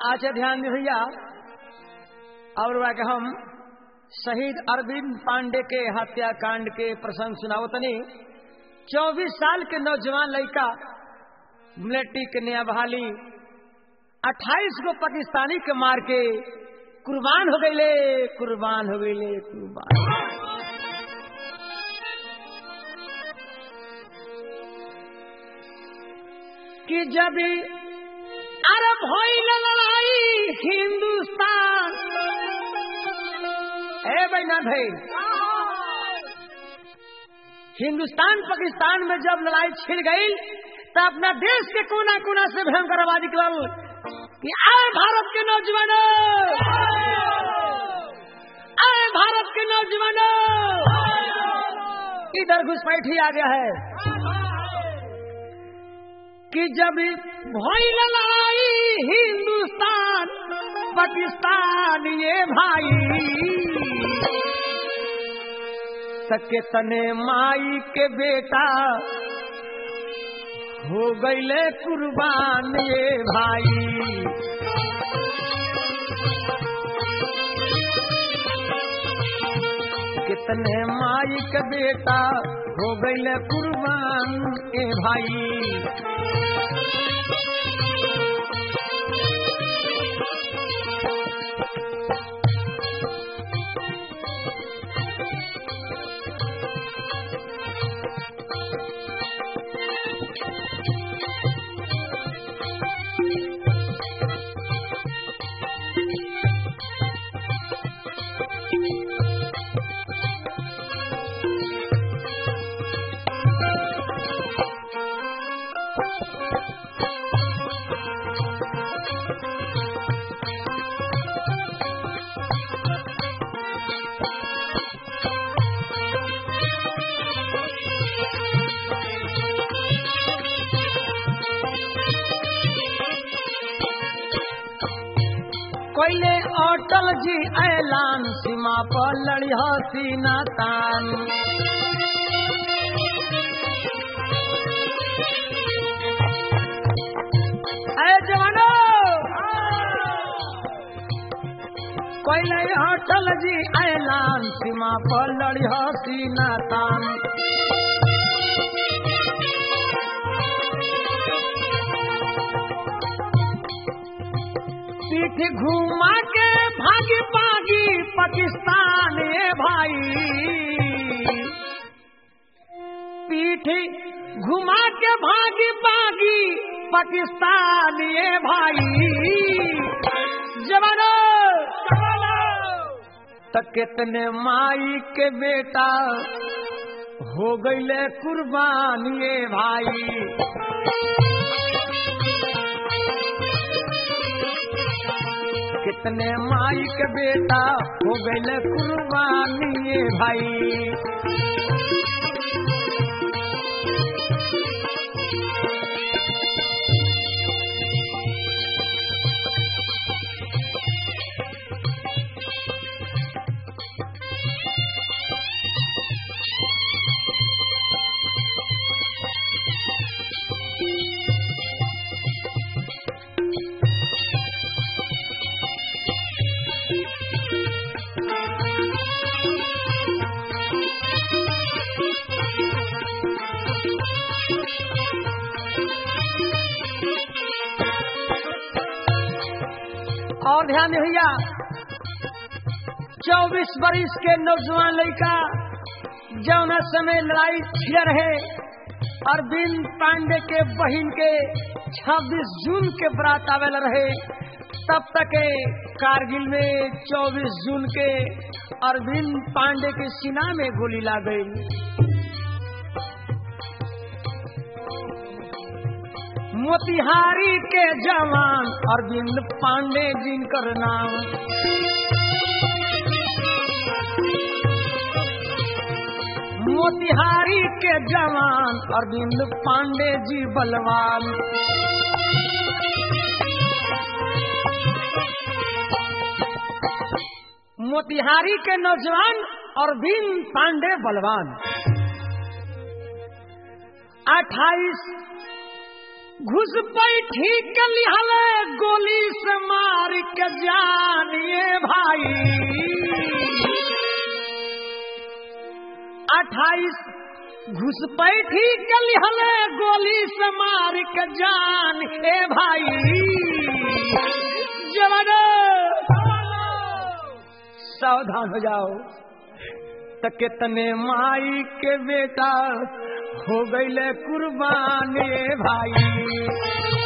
अच्छा ध्यान दे भैया और वह के हम शहीद अरविंद पांडे के हत्याकांड के प्रसंग सुनाओ तनी चौबीस साल के नौजवान लड़का मिलिट्री के नया बहाली अट्ठाईस गो पाकिस्तानी के मार के कुर्बान हो गईले कुर्बान हो गईले कुर्बान कि जब अरब होई लड़ाई हिंदुस्तान ए बहना भाई हिंदुस्तान पाकिस्तान में जब लड़ाई छिड़ गई तो अपना देश के कोना कोना से भयंकर आवाज निकल कि आए भारत के नौजवानों आए भारत के नौजवानों इधर घुसपैठी आ गया है कि जब भई लड़ाई हिंदुस्तान पाकिस्तान ये भाई सके तने माई के बेटा हो गईले कुर्बान ये भाई कितने माई के बेटा हो गईले कुर्बान ए भाई कोयले अटल जी ऐलान सीमा पर लड़ी सीना तान अरे जवानो कोयले अटल जी ऐलान सीमा पर लड़ी सीना तान पीठ घुमा के भागी भागी पाकिस्तान ये भाई पीठ घुमा के भागी भागी पाकिस्तान ये भाई जवानो तो कितने माई के बेटा हो गईले कुर्बान ये भाई कितने माई के बेटा हो गए कुर्बानी भाई और ध्यान दे भैया चौबीस बरिस के नौजवान लड़का जौन समय लड़ाई छिड़ रहे अरविंद पांडे के बहन के 26 जून के बरात आवेल रहे तब तक कारगिल में 24 जून के अरविंद पांडे के सीना में गोली ला गई मोतिहारी के जवान अरविंद पांडे जिनकर नाम मोतिहारी के जवान अरविंद पांडे जी बलवान मोतिहारी के नौजवान अरविंद पांडे बलवान अट्ठाईस घुस बैठी के लिहले गोली से मार के जानिए भाई अट्ठाईस घुसपैठी के लिहले गोली से मार के जान ए भाई जवान सावधान हो जाओ तो कितने माई के बेटा हो गईले कुर्बान ए भाई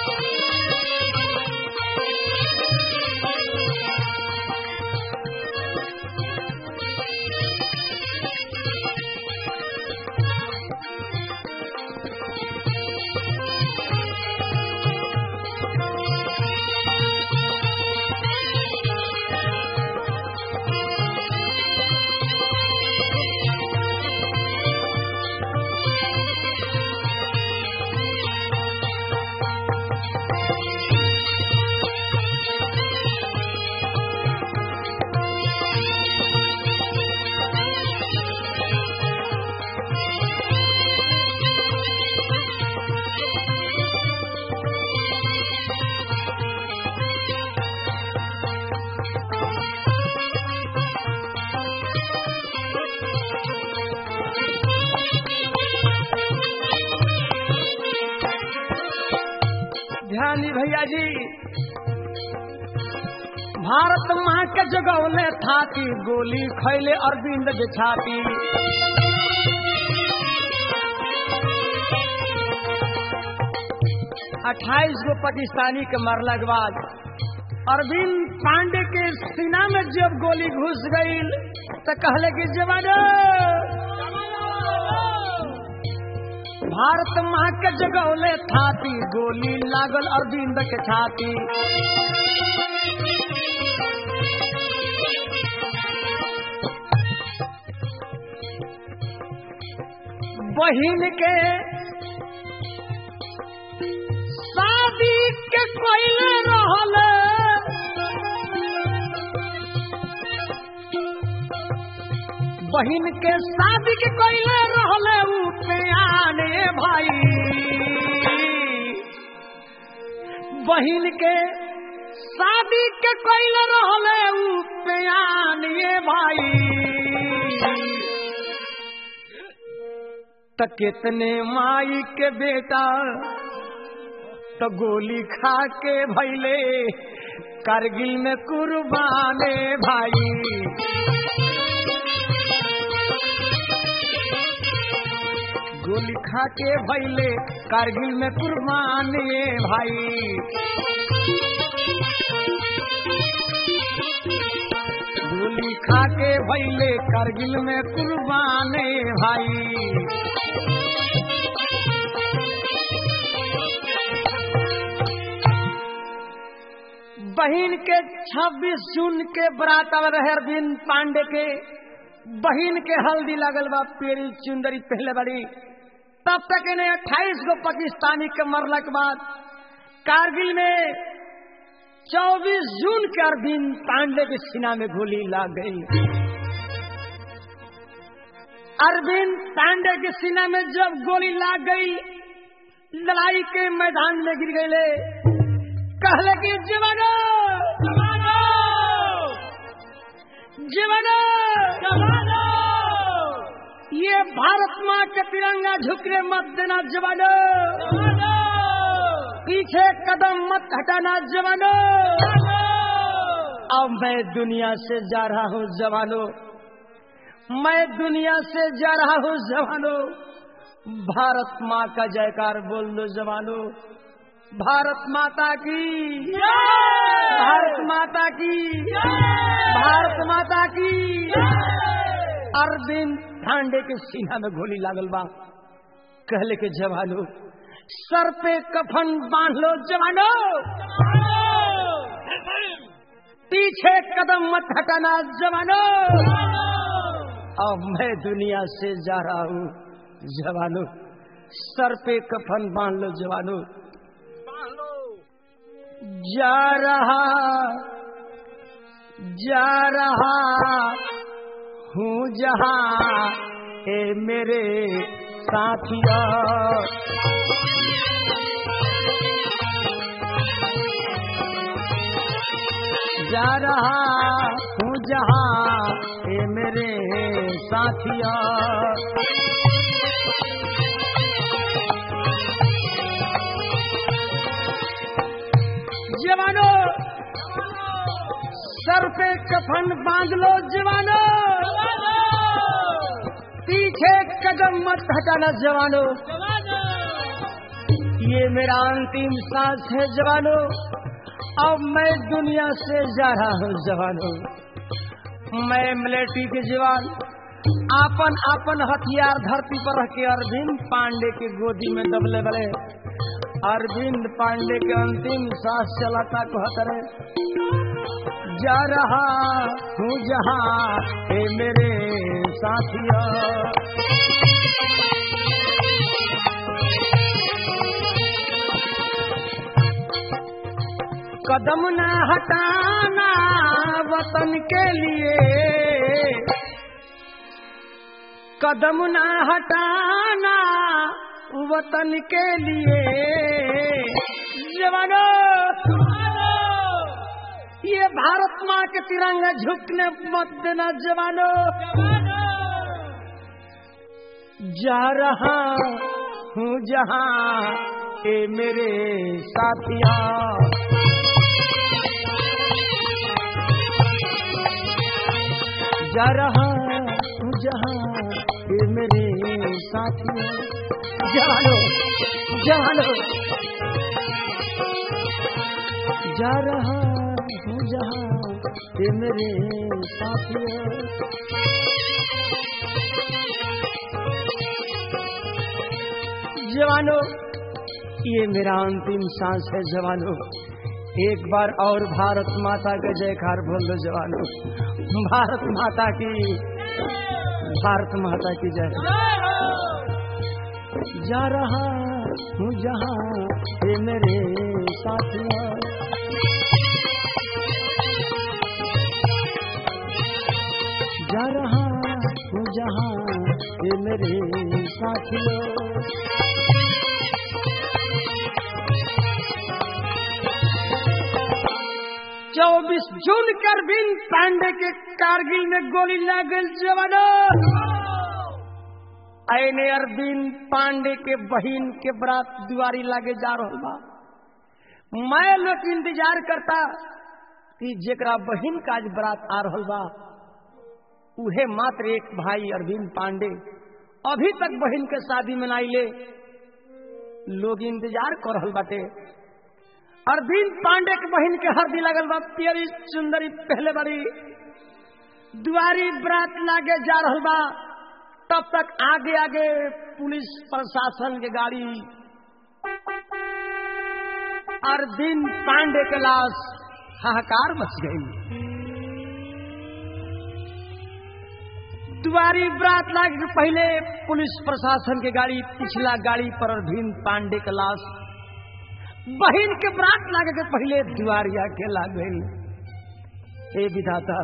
ध्यान दी भैया जी भारत माँ के जगौले थाती गोली खैले अरविंद बिछाती अट्ठाईस गो पाकिस्तानी के मरला के बाद अरविंद पांडे के सीना में जब गोली घुस गई तो कहले कि जवान भारत माँ के जगौले थाती गोली लागल अरविंद के छाती बहिन के शादी के कोयले रहल बहिन के शादी के कोयले रहल आने भाई बहिन के शादी के कोयले रहल आने भाई त कितने माई के बेटा तो गोली खा के भैले कारगिल में कुर्बाने भाई गोली खा के भैले कारगिल में कुर्बाने भाई गोली खा के भैले कारगिल में कुर्बाने भाई बहन के छब्बीस जून के बरात आवे रहे अरविंद पांडे के बहन के हल्दी लगल बा पेरी चुंदरी पहले बड़ी तब तक इन्हें अट्ठाईस गो पाकिस्तानी के मरला के बाद कारगिल में चौबीस जून के अरविंद पांडे के सीना में गोली लग गई अरविंद पांडे के सीना में जब गोली लाग गई लड़ाई के मैदान में गिर गए कहले कि जवानो जवानो जवानो ये भारत माँ के तिरंगा झुकने मत देना जवानो पीछे कदम मत हटाना जवानो अब मैं दुनिया से जा रहा हूँ जवानो मैं दुनिया से जा रहा हूँ जवानो भारत माँ का जयकार बोल दो जवानो भारत माता की भारत माता की भारत माता की अरविंद पांडे के सीना में गोली लागल बा कहले के जवानो सर पे कफन बांध लो जवानो पीछे कदम मत हटाना जवानो अब मैं दुनिया से जा रहा हूँ जवानो सर पे कफन बांध लो जवानो जा रहा जा रहा हूँ जहाँ ए मेरे साथिया जा रहा हूँ जहाँ ए मेरे साथिया जवानो सर पे कफन बांध लो जवानो पीछे कदम मत हटाना जवानो ये मेरा अंतिम सांस है जवानो अब मैं दुनिया से जा रहा हूँ जवानो मैं मिलिट्री के जवान आपन आपन हथियार धरती पर रख के अरविंद पांडे के गोदी में दबले बड़े अरविंद पांडे के अंतिम सांस चलाता कहतरे जा रहा हूँ जहाँ हे मेरे साथिया कदम न हटाना वतन के लिए कदम न हटाना वतन के लिए जवानों ये भारत माँ के तिरंगा झुकने मत देना जवानों जा रहा हूँ जहाँ ए मेरे साथिया जा रहा हूँ जहाँ ए मेरे साथिया जानो जानो जा रहा हूँ जहाँ ए मेरे साथिया जवानों ये मेरा अंतिम सांस है जवानों एक बार और भारत माता का जयकार बोल दो जवानों भारत माता की भारत माता की जय जा रहा हूँ जहाँ ये मेरे साथिया जा रहा हूँ जहाँ ये मेरे साथियों चौबीस जून कर बिन पांडे के कारगिल में गोली लागल जवानों आने अरविंद पांडे के बहन के बरात दुआरी लागे जा रहा बा मैं लोग इंतजार करता कि जेकरा बहन का आज बरात आ रहा बा उहे मात्र एक भाई अरविंद पांडे अभी तक बहन के शादी मनाई ले लोग इंतजार कर रहा बाटे अरविंद पांडे के बहन के हरदी लगल बा पियरी सुंदरी पहले बारी दुआरी बरात लागे जा रहा बा तब तक आगे आगे पुलिस प्रशासन के गाड़ी अरविंद पांडे के लाश हाहाकार मच गई दुआरी बरात लागे के पहले पुलिस प्रशासन के गाड़ी पिछला गाड़ी पर अरविंद पांडे के लाश बहन के बरात लागे के पहले दुआरिया के लाग गई हे विधाता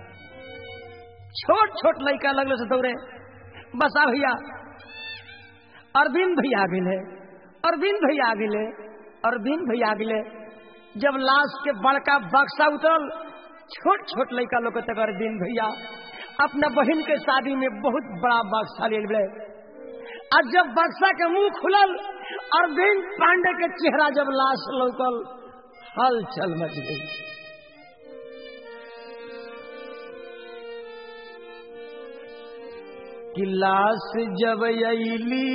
छोट छोट लड़का लगलो से दौड़े बसा भैया अरविंद भैया आ गए अरविंद भैया आ गए अरविंद भैया आ गए जब लाश के बड़का बक्सा उतरल छोट छोट लड़का लोग तक अरविंद भैया अपना बहन के शादी में बहुत बड़ा बक्सा ले गए और जब बक्सा के मुंह खुलल अरविंद पांडे के चेहरा जब लाश लौकल हलचल मच गई कि लाश जब अली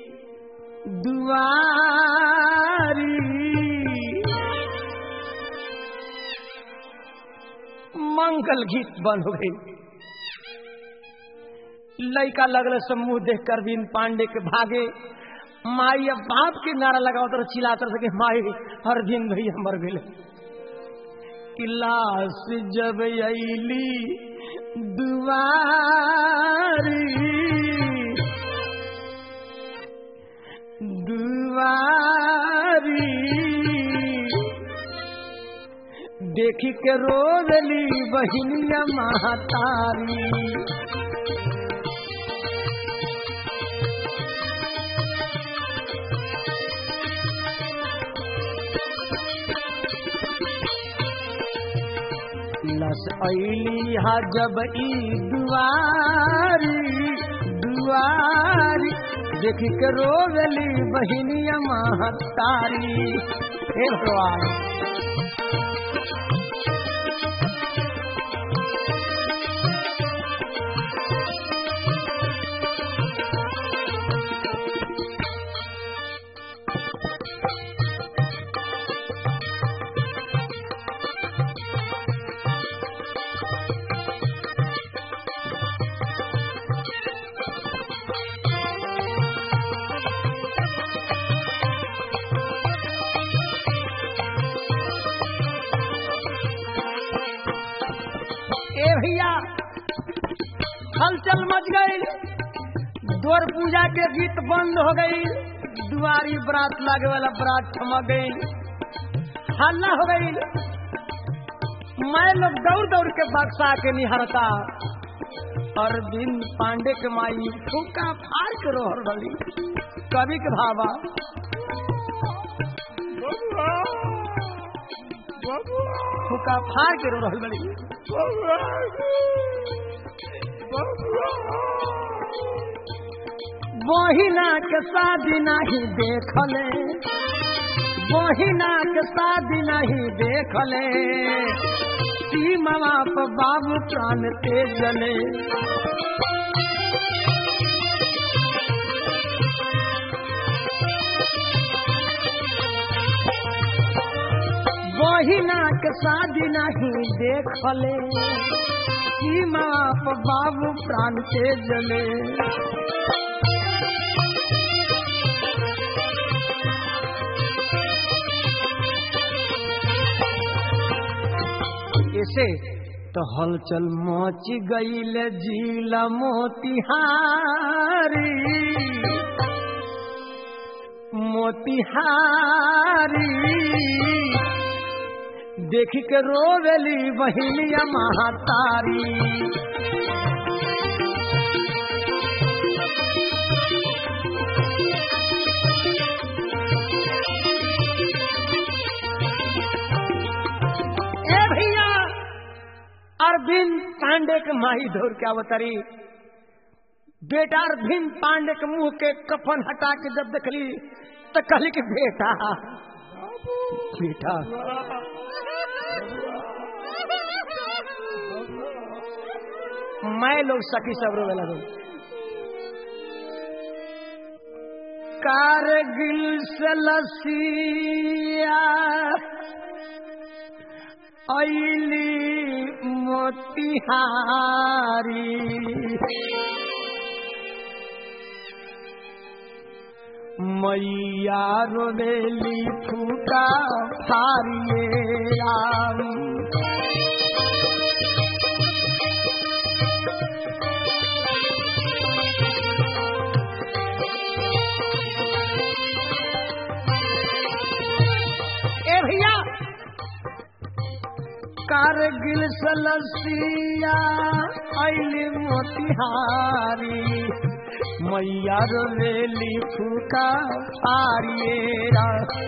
दुआरी मंगल गीत बंद हो गई लड़का लगल समूह देख कर बीन पांडे के भागे माई अब बाप के नारा लगाओ तो चिल्ला कर सके माई हर दिन भैया मर गए कि लाश जब अली दुआरी दुआरी देखी के रोजली बहिनिया महतारी लस ऐली हा जब ई दुआरी दुआरी देख के रोवेली बहिनिया महतारी हे भगवान ए भैया हलचल मच गई द्वार पूजा के गीत बंद हो गई दुआरी बरात लागे वाला बरात थमक गई हल्ला हो गई मैं लोग दौड़ दौड़ के बक्सा के निहरता अरविंद पांडे के माई फूका फाड़ के रोहर डली कवि के भावा फूका फाड़ के रोहर डली बहिना के शादी नहीं देखले बहिना के शादी नहीं देखले सीमा पर बाबू प्राण ते जले बहिना के शादी नहीं देखले सीमा पर बाबू प्राण ते जले ऐसे तो हलचल मच गईल जिला मोतिहारी मोतिहारी देख के रोवेली बहिनिया महातारी ए भैया अरविंद पांडे के माही धोर के अवतरी बेटा अरविंद पांडे के मुंह के कफन हटा के जब देखली तो कहली कि बेटा बेटा मैं लोग सखी सब रोवे लगे कारगिल से लसिया ऐली मोतिहारी मैया रोवेली फूका फारिए राम ए भैया कारगिल सलसिया ऐली मोतिहारी मैया रोवेली फूका फारिएरा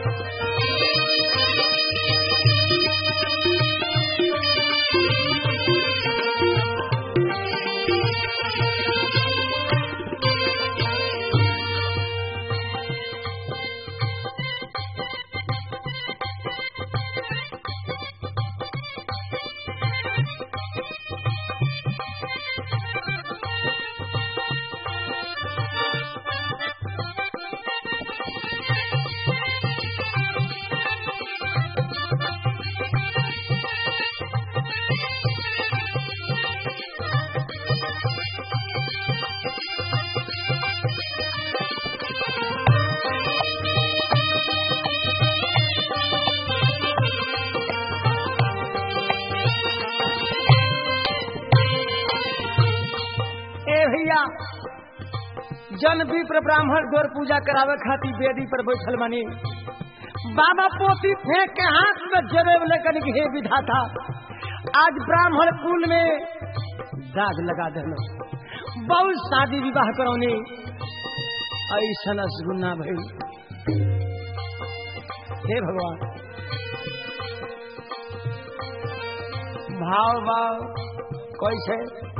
ए भैया जन विप्र ब्राह्मण गौर पूजा करावे खातिर वेदी पर बैठल बनी बाबा पोती फेंक के हाथ में जरेब लेकर के हे विधाता आज ब्राह्मण कुल में दाग लगा देना बहुत शादी विवाह करौनी ऐसा गुन्ना भई हे भगवान भाव भाव कैसे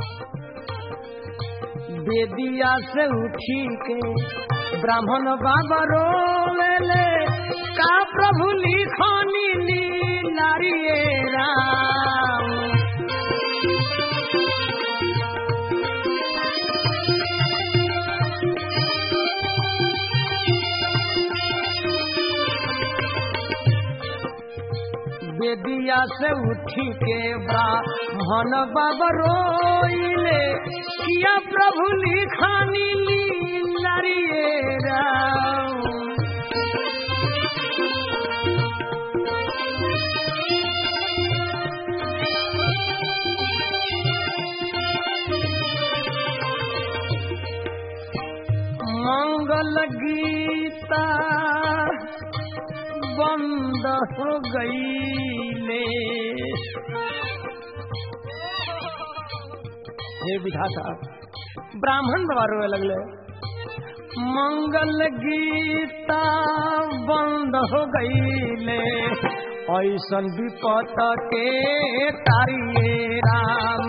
बेदिया से उठी के ब्राह्मण बाबा रोवेले का प्रभु लिखनी ली नारिये राम बेदिया से उठी के ब्राह्मण बाबा रोइले किया प्रभु लिखानी ली नारिये राम मंगल गीता बंद हो गई हे विधाता ब्राह्मण बाबा रोए लगले मंगल गीता बंद हो गई ऐसन विपत के तारिये राम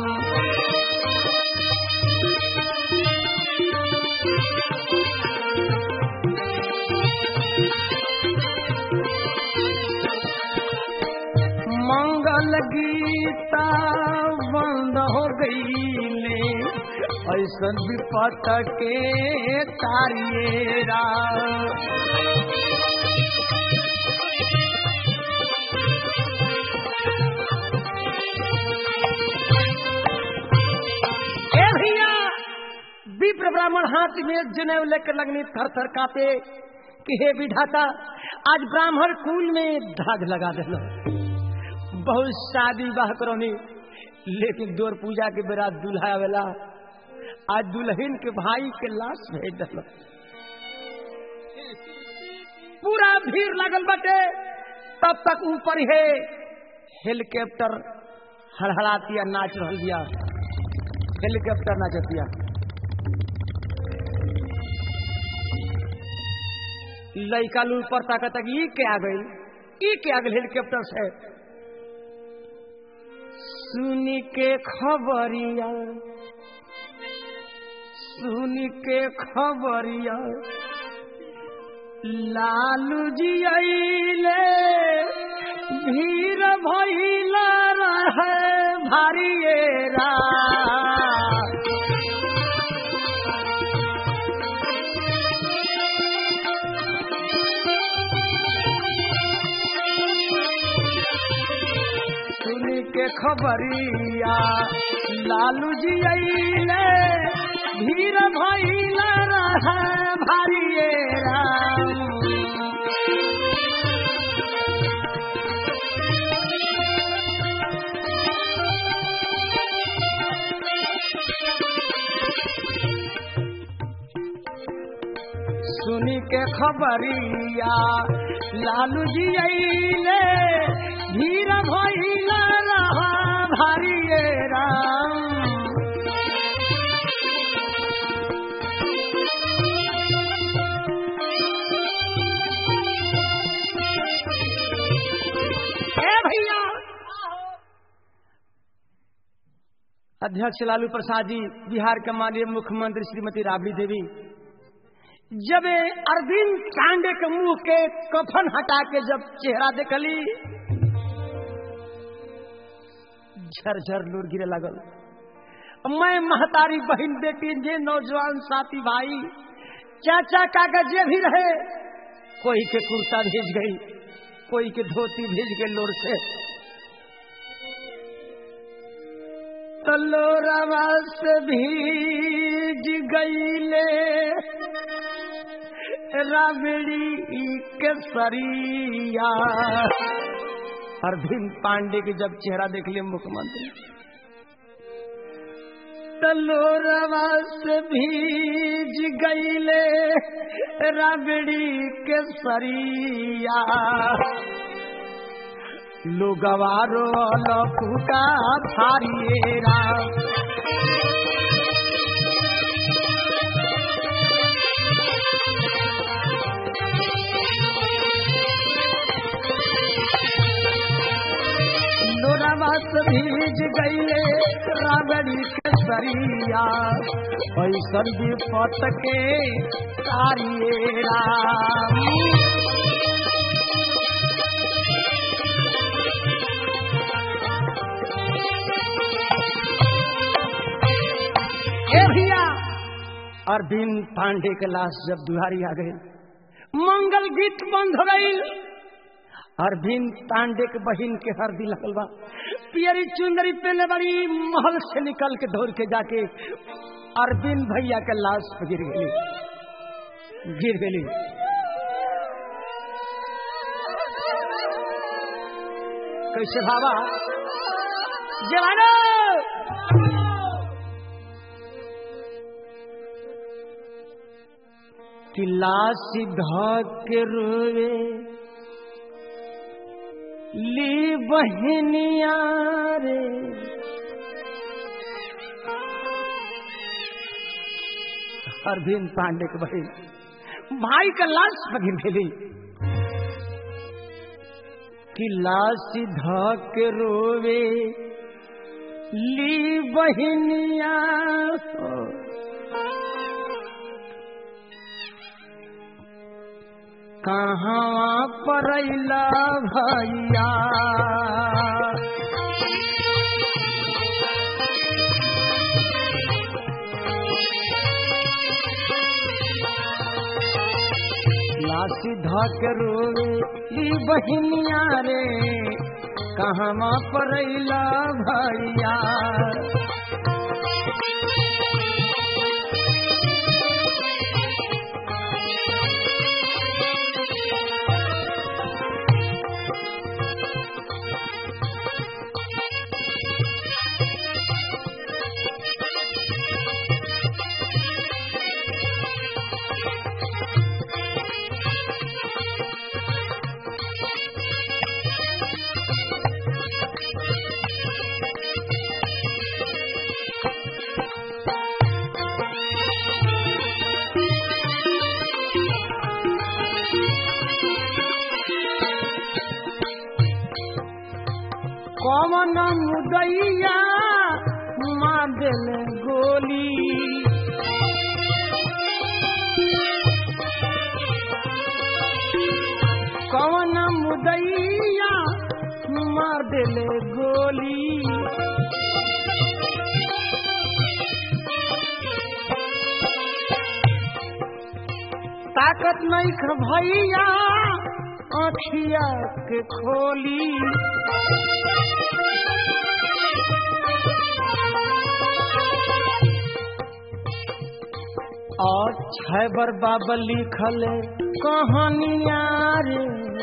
मंगल गीता बंद हो गई ऐसन विपत के तारियेरा ए भैया विप्र ब्राह्मण हाथ में जनेऊ लेकर लगनी थर थर कापे कि हे विधाता आज ब्राह्मण कुल में धाग लगा देना बहुत शादी बाह करोनी लेकिन दोर पूजा के बेरा दूल्हा आवेला आज दुल्हन के भाई के लाश भेज दिल पूरा भीड़ लगल बटे तब तक ऊपर है हेलीकॉप्टर हड़हड़ातिया नाच रहा दिया हेलीकॉप्टर नाचतिया लड़का लू ऊपर ताकत ई के आ गई ई के आ गई हेलीकॉप्टर से सुन के खबरिया सुन के खबरिया लालू जी अले भीड़ भैला रहे भारियेरा सुन के खबरिया लालू जी अले भीड़ भैला रहे भारियेरा सुनी के खबरिया लालू जी अले भीड़ भैला रहा भारिये राम ए भैया अध्यक्ष लालू प्रसाद जी बिहार के माननीय मुख्यमंत्री श्रीमती राबड़ी देवी जब अरविंद कांडे के मुंह के कफन हटा के जब चेहरा देखली झरझर लूर गिरे लगल मैं महतारी बहन बेटी जे नौजवान साथी भाई चाचा काका जे भी रहे कोई के कुर्ता भेज गई कोई के धोती भेज गई लोर से तलोरवा से भीज गईले राबड़ी के सरिया अरविंद पांडे के जब चेहरा देख लिया मुख्यमंत्री तलोरवा से भीज गईले राबड़ी के सरिया लोगवारो लपुका फारिएरा लोरावा से भीज गईले राबड़ी के सरिया ऐसन विपत के तारियेरा ए भैया अरविंद पांडे के लाश जब दुहारी आ गई मंगल गीत बंद हो गई अरविंद पांडे के बहन के हर दिल हलवा पियरी चुंदरी पहले बड़ी महल से निकल के दौड़ के जाके अरविंद भैया के लाश पे गिर गई गिर गई कैसे भावा जवानो किला सीधा के रोवे ली बहनिया रे अरविंद पांडे के बहन भाई का लाश बगिन खेली किला सीधा के रोवे ली बहनिया कहाँ परैला भैया लासी धक रोवे ली बहनिया रे कहाँ परैला भैया कौन मुदैया मार दिल गोली कौन मुदैया मार दिल गोली ताकत नहीं ख भैया आखिया के खोली और छैबर बाबा लिखल कहानिया रे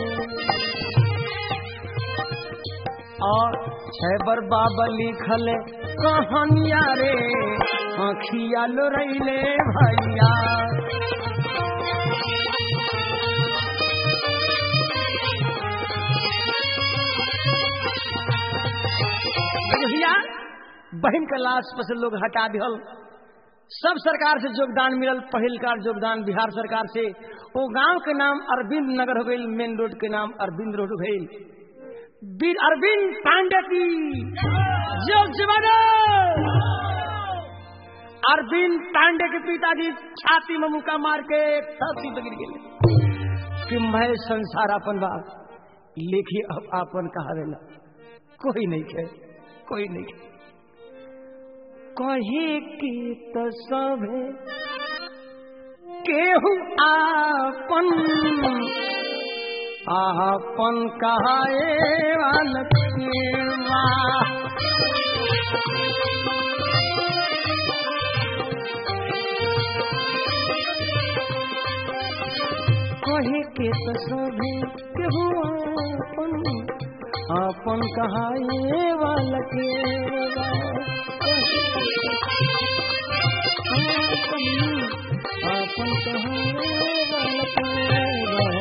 और छैबर बाबा लिखल कहानिया रे आखिया लो रैले भैया भैया बहन के लाश पर से लोग हटा दिहल सब सरकार से योगदान मिलल पहिल का योगदान बिहार सरकार से वो गांव के नाम अरविंद नगर हो गई मेन रोड के नाम अरविंद रोड हो गई वीर अरविंद पांडे की योग जवानो अरविंद पांडे के पिताजी छाती में मुका मार के छाती पे गिर गए कि मैं संसार अपन बाप लेखी अब आपन कहा देला कोई नहीं खे कोई नहीं खे कहे की तो सभे केहू आपन आपन कहाए वाल केवा कहे के तो सभे केहू आपन आपन कहाए वाल केवा आपन कहाए वाल केवा